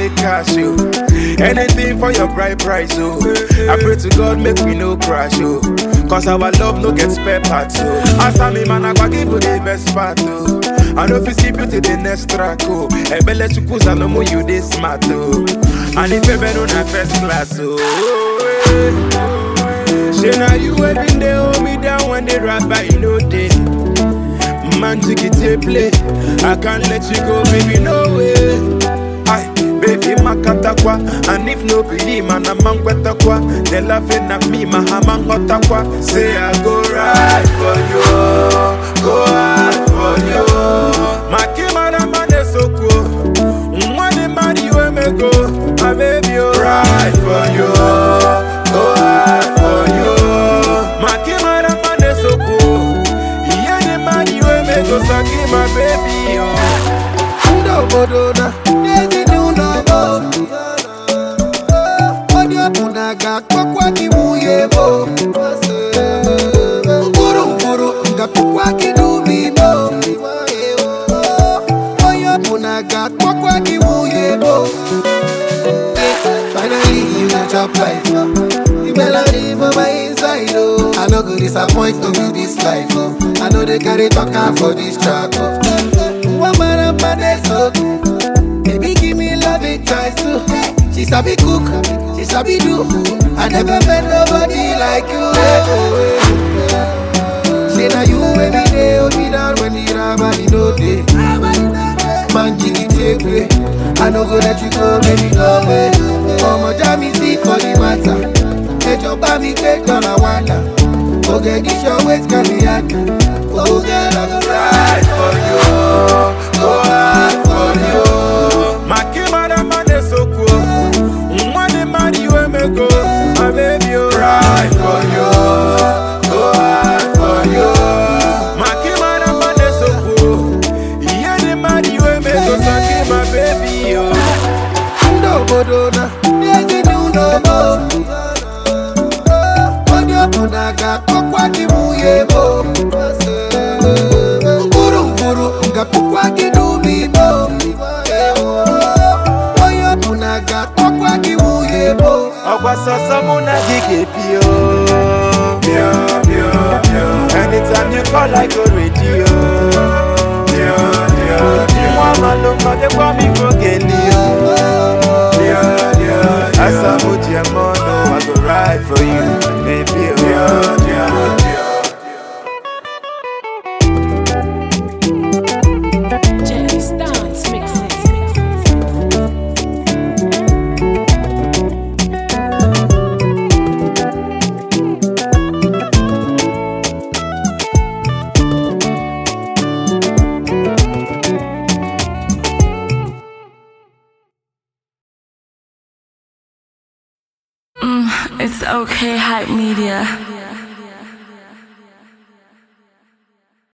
make cash, yo. Anything for your bright price, oh. I pray to God, make we no crash, oh. Cause our love no get spare parts, oh. As I'm a man, I go give you the best part, oh. I know if you see beauty, the next track, oh. Ebele chukusa no more you this smart, oh. And if you been on a first class, oh. eh. Say now you every day hold me down when they rap by no day. Man, take it to play. I can't let you go, baby, no way. Aye, baby, makatakwa. And if no believe, man, I'm man kwa. They laughing at me, my hammer hotakwa. Say I go right for you, go hard for you. My kimana man is so cool. Money, money, where me go? My baby, oh, right for you, go hard for you. My kimana man is so cool. Yeah, the money, where me go? Saki, my baby, oh. Obodo na n'ezi n'ụlọ onye ọbụla ga-akpọkwa gị nwunye mo mkpụrụ mkpụrụ ga-akpọkwa gị n'ubi mo onye ọbụla ga-akpọkwa gị nwunye mo Finally you go chop life The melody for my inside oh I no go disappoint to be this life oh I know they carry talking for this track oh One man up and they so Baby give me love it twice too She sabi cook, she sabi do I never met nobody like you eh, oh, eh. Say now you every day hold me down when the rabbi no day Man jiggy take way I no go let you go baby no way Ọmọ já mi sí for the matter Ẹjọ́ bá mi gbé dọ́là wàdà Ògègì ṣọ wait can be yàtọ̀ Ògè lọ́gọ́ right for you, go hard for you. My kimada man is so cool. Money, money, where me go? My baby, oh, right for you, go hard for you. My kimada man is so cool. Yeah, the money, where me go? Saki, my baby, oh. ndị obodo na n'ezi n'ụlọ mo onye ọbụla ga-akpọkwa gị nwunye mo mkpụrụ mkpụrụ ga-akpọkwa gị n'ubi mo onye ọbụla ga-akpọkwa gị nwunye mo ọgwa sọsọ mụ na gị ga-ebi o Bịa, bịa, bịa. anytime you call I go ready o Bịa, bịa, bịa. nwa amalụ mmadụkwa m ifo geli o Bịa, bịa, bịa. asamu ji eme ọnụ I go ride for you baby o Bịa, bịa, bịa. Jerry Stance mixes. It's okay, hype media.